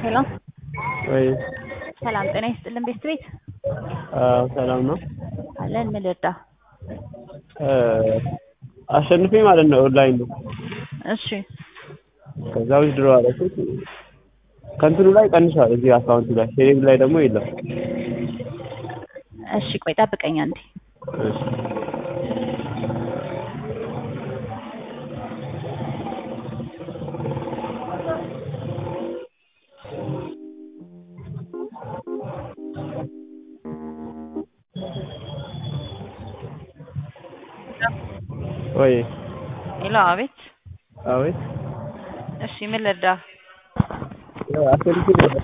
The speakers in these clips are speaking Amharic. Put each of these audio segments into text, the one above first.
ሄሎ ወይ ሰላም ጤና ይስጥልን ቤት ቤት አዎ ሰላም ነው። አለን ምን ልርዳ? አሸንፌ ማለት ነው ኦንላይን ነው። እሺ ከዛ ዊዝድሮ አደረኩት ከእንትኑ ላይ ቀንሷል እዚህ አካውንቱ ላይ ቴሌብር ላይ ደግሞ የለም። እሺ ቆይ ጠብቀኝ አንዴ። እሺ ወይ ሄሎ አቤት። አቤት እሺ ምን ልርዳ? አሸንፌ ነበር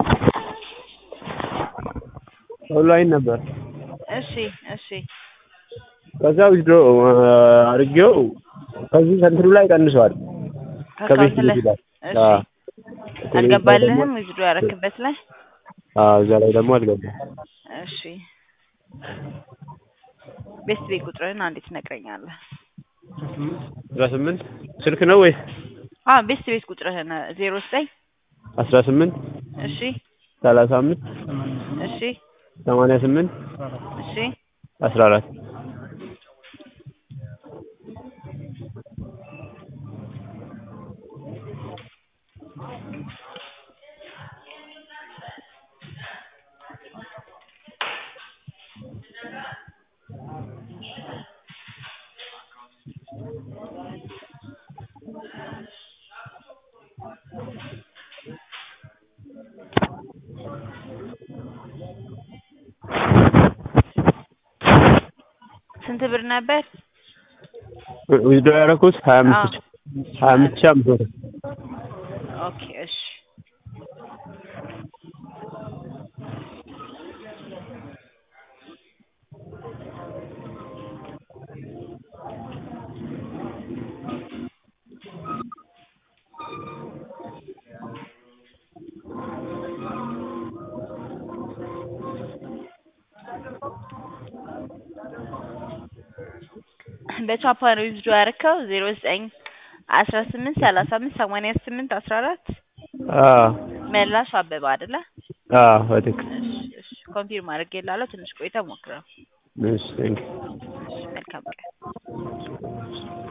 ኦንላይን ነበር። እሺ እሺ ከዛ ዊዝድሮ አድርጌው ከዚህ ከእንትኑ ላይ ቀንሷል። ከቤት ከአካውንት ላይ ልጅ ላይ እሺ አዎ። አልገባልህም ዊዝድሮ ያረክበት ላይ አዎ እዛ ላይ ደግሞ አልገባም። እሺ ቤት ቤት ቁጥርህን አንዴ ትነግረኛለህ? አስራ ስምንት ስልክ ነው ወይስ አዎ ቤት ቤት ቁጥርህን ዜሮ ዘጠኝ አስራ ስምንት እሺ ሰላሳ አምስት እሺ ሰማንያ ስምንት እሺ አስራ አራት ስንት ብር ነበር? ዊዝድሮ ያደረኩት ሀያ አምስት ሺህ ሀያ አምስት ሺህ አምስት መቶ ኦኬ እሺ በቻፓ ነው ዊዝድሮ ያደረከው ዜሮ ዘጠኝ አስራ ስምንት ሰላሳ አምስት ሰማንያ ስምንት አስራ አራት አዎ መላሽ አበባ አይደለ? አዎ በትክክል እሺ እሺ ኮንፊርም አድርጌልሃለሁ። ትንሽ ቆይተህ ሞክረው። እሺ ቴንኪው እሺ መልካም ቀን።